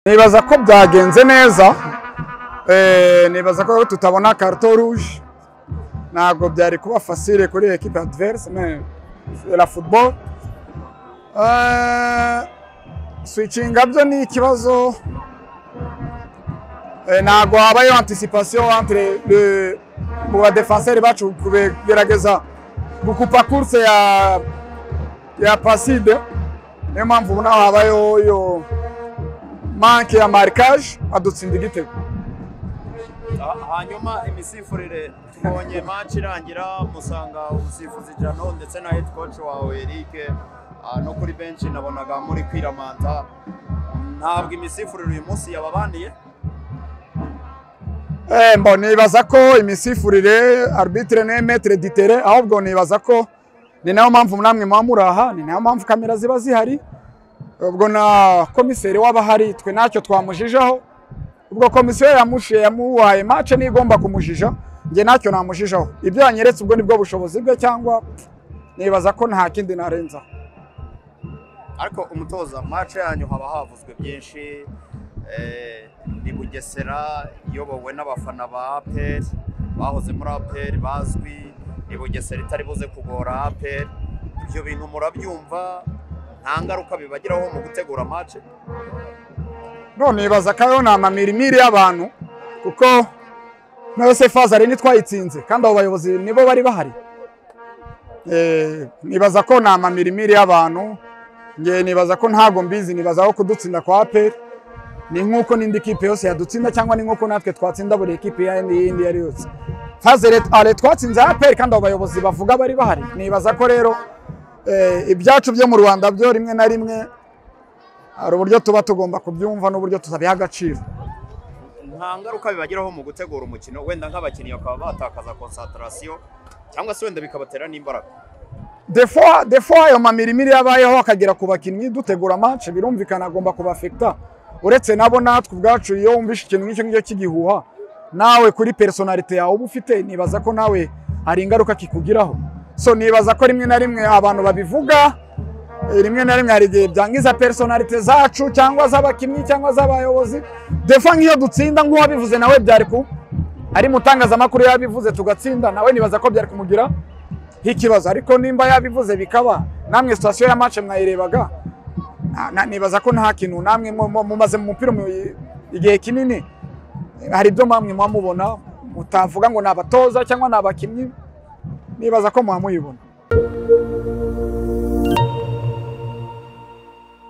nibaza ko byagenze neza nibaza ko tutabona karito ruje ntabwo byari kuba fasire kuri ekipe adiverse la futuboro swicinga byo ni ikibazo ntabwo habayeho anticipation entre mu badefanseri bacu kugerageza gukupa kurse ya ya paside niyo mpamvu ubona habayeho iyo manke ya marikage adutsinda igitego hanyuma imisifurire tubonye match irangira musanga umusifuzi Jano ndetse na head coach wawe Eric no kuri benshi nabonaga muri kwiramanta ntabwo imisifurire uyu munsi yababaniye mbo nibaza ko imisifurire arbitre ne metre ditere ahubwo nibaza ko ni nayo mpamvu namwe muba muraha ni nayo mpamvu kamera ziba zihari ubwo na komiseri waba ahari twe ntacyo twamujijaho ubwo komisiyo yamuhaye mace niyo igomba kumujija njye ntacyo namujijaho ibyo yanyeretse ubwo nibwo bushobozi bwe cyangwa nibaza ko nta kindi narenzaho ariko umutoza mace yanyu haba havuzwe byinshi ni bugesera iyobowe n'abafana ba aperi bahoze muri aperi bazwi ni bugesera itari buze kugora aperi ibyo bintu murabyumva nta ngaruka bibagiraho mu gutegura amace none nibaza ko ariyo ni amamirimiri y'abantu kuko nayo se fazari ntitwayitsinze kandi abo bayobozi nibo bari bahari nibaza ko ni amamirimiri y'abantu ngewe nibaza ko ntabwo mbizi nibaza ko kudutsinda kwa aperi ni nk'uko n'indi kipe yose yadutsinda cyangwa ni nk'uko natwe twatsinda buri kipe y'indi iyo ari yose ale twatsinze aperi kandi abo bayobozi bavuga bari bahari nibaza ko rero ibyacu byo mu rwanda byo rimwe na rimwe hari uburyo tuba tugomba kubyumva n'uburyo tutabiha agaciro nta ngaruka bibagiraho mu gutegura umukino wenda nk'abakinnyi bakaba batakaza konsantarasiyo cyangwa se wenda bikabatera n'imbaraga defo ayo mamirimiri yabayeho akagera ku bakinnyi dutegura amace birumvikana agomba kubafekita uretse nabo natwe ubwacu iyo wumvishe ikintu nk'icyo ngicyo cy'igihuha nawe kuri personalite yawe uba ufite nibaza ko nawe hari ingaruka kikugiraho so nibaza ko rimwe na rimwe abantu babivuga rimwe na rimwe hari igihe byangiza personalite zacu cyangwa z'abakinnyi cyangwa z'abayobozi defa nk'iyo dutsinda nk'uwabivuze nawe byari ku ari mutangazamakuru yabivuze tugatsinda nawe nibaza ko byari kumugira nk'ikibazo ariko nimba yabivuze bikaba namwe sitasiyo ya mace mwayirebaga nibaza ko nta kintu namwe mumaze mu mupira igihe kinini hari ibyo mpamwe muba mubona mutavuga ngo ni abatoza cyangwa ni abakinnyi nibaza ko muba muyibona